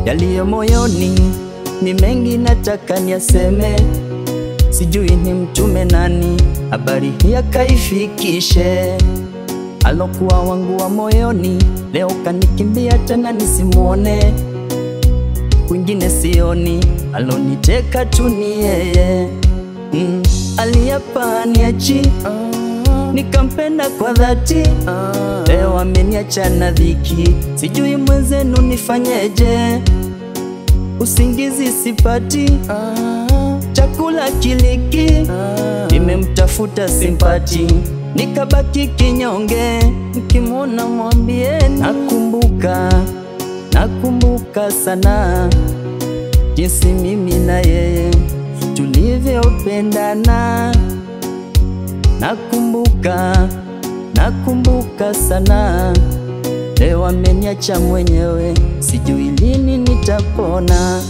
yaliyo moyoni ni mengi, nataka niaseme, sijui ni mtume nani habari hii akaifikishe. Alokuwa wangu wa moyoni leo kanikimbia tena nisimwone, kwingine sioni, aloniteka tu ni yeye mm. Aliapa niachi nikampenda kwa dhati, leo ameniacha na dhiki, sijui mwenzenu nifanyeje, usingizi sipati, chakula kiliki, nimemtafuta simpati, nikabaki kinyonge, mkimwona mwambieni, nakumbuka nakumbuka sana jinsi mimi na yeye tulivyopendana, nakumbuka nakumbuka sana, leo ameniacha mwenyewe, sijui lini nitapona.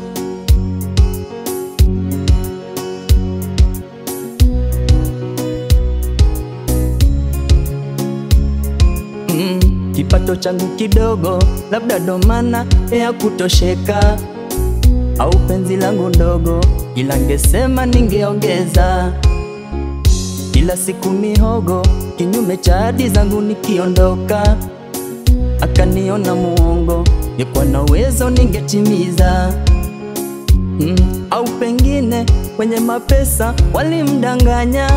Mm, kipato changu kidogo, labda ndo maana ya kutosheka, au penzi langu ndogo, ila ngesema ningeongeza. Kila siku mihogo, kinyume cha ahadi zangu nikiondoka, akaniona muongo, ngekuwa na uwezo ningetimiza. Mm, au pengine wenye mapesa walimdanganya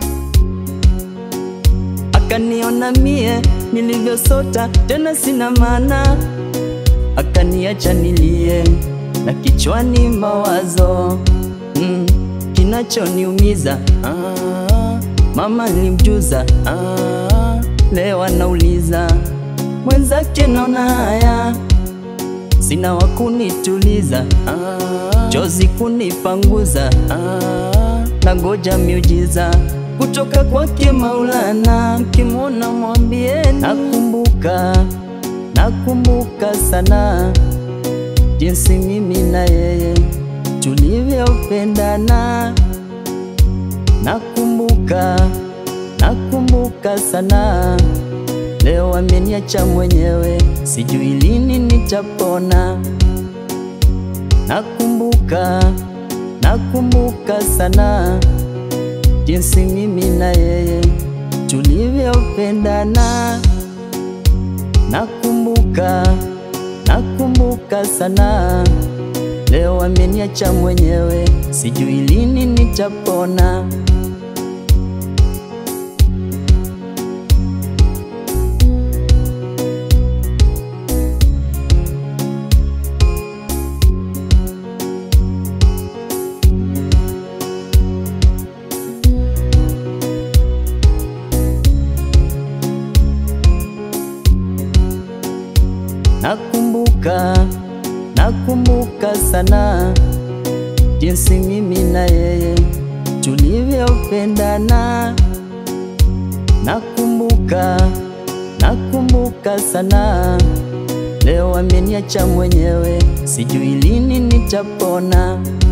akaniona mie nilivyosota tena sina maana, akaniacha nilie na kichwani mawazo mm, kinachoniumiza ah, mama nilimjuza ah, leo anauliza mwenzake, naona haya sina wakunituliza ah, chozi kunipanguza ah, na ngoja miujiza kutoka kwake Maulana, mkimwona mwambieni, nakumbuka nakumbuka sana jinsi mimi na yeye tulivyopendana, nakumbuka nakumbuka sana, leo ameniacha mwenyewe, sijui lini nitapona. Nakumbuka nakumbuka sana jinsi mimi na yeye tulivyopendana, nakumbuka nakumbuka sana, leo ameniacha mwenyewe, sijui lini nitapona. Nakumbuka, nakumbuka sana jinsi mimi na yeye tulivyopendana. Nakumbuka, nakumbuka sana, leo ameniacha mwenyewe, sijui lini nitapona.